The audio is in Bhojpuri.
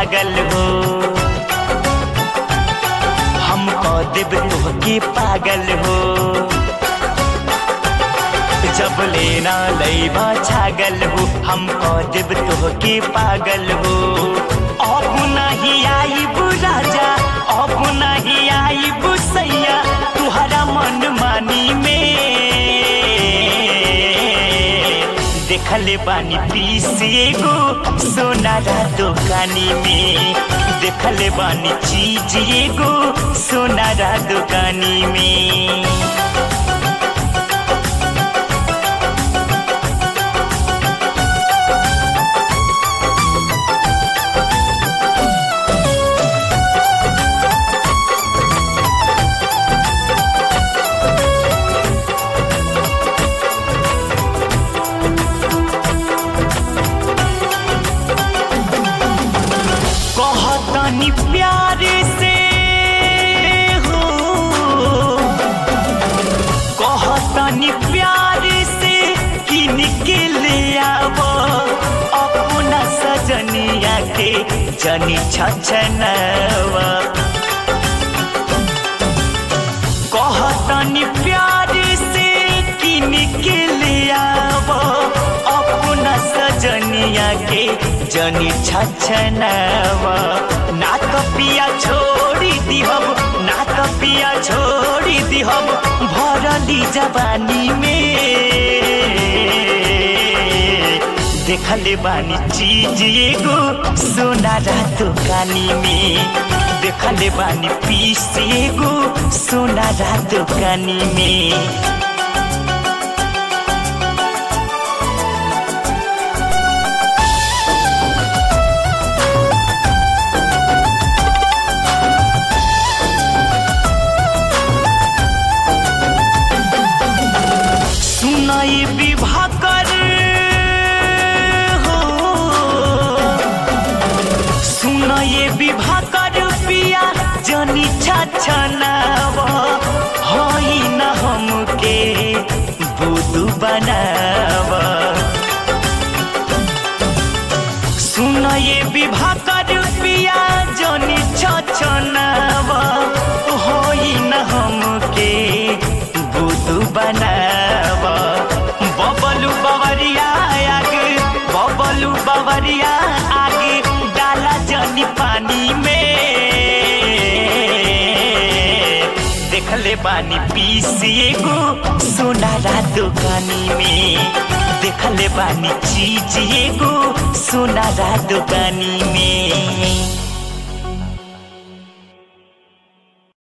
छागल हो हम कह देब तोहके पागल हो जब लेना लैबा छागल हो हम कह देब तोहके पागल हो अब नहीं आईब राजा अब नहीं आईब सैया तुहरा मन मानी में देखले बानी पीस एगो सोनारा दुकानी में देखले बानी चीज एगो सोनारा दुकानी में कहतनी प्यार से हो कहतनी प्यार से किन के ले आव अपना सजनिया के जनी छछनवा कहतनी प्यार से किन के ले आव अपना सजनिया के जनी छछनवा ना तो पिया छोड़ी दिहब ना तो पिया छोड़ी दिहब भरली जवानी में देखले बानी चीज एगो सोनारा दुकानी में देखले बानी पीस एगो सोनारा दुकानी में सुनाई विवाह कर हो सुनाई विवाह कर पिया जनी छछनाव हई न हमके बुदू बनाव सुनाई विवाह कर पिया जनी छछनाव हई न हमके बुदू बनाव बबलू बवरिया आगे बबलू बवरिया आगे डाला जनी पानी में देखले बानी पीस एगो सोनारा दुकानी में देखले बानी चीज एगो सोनारा दुकानी में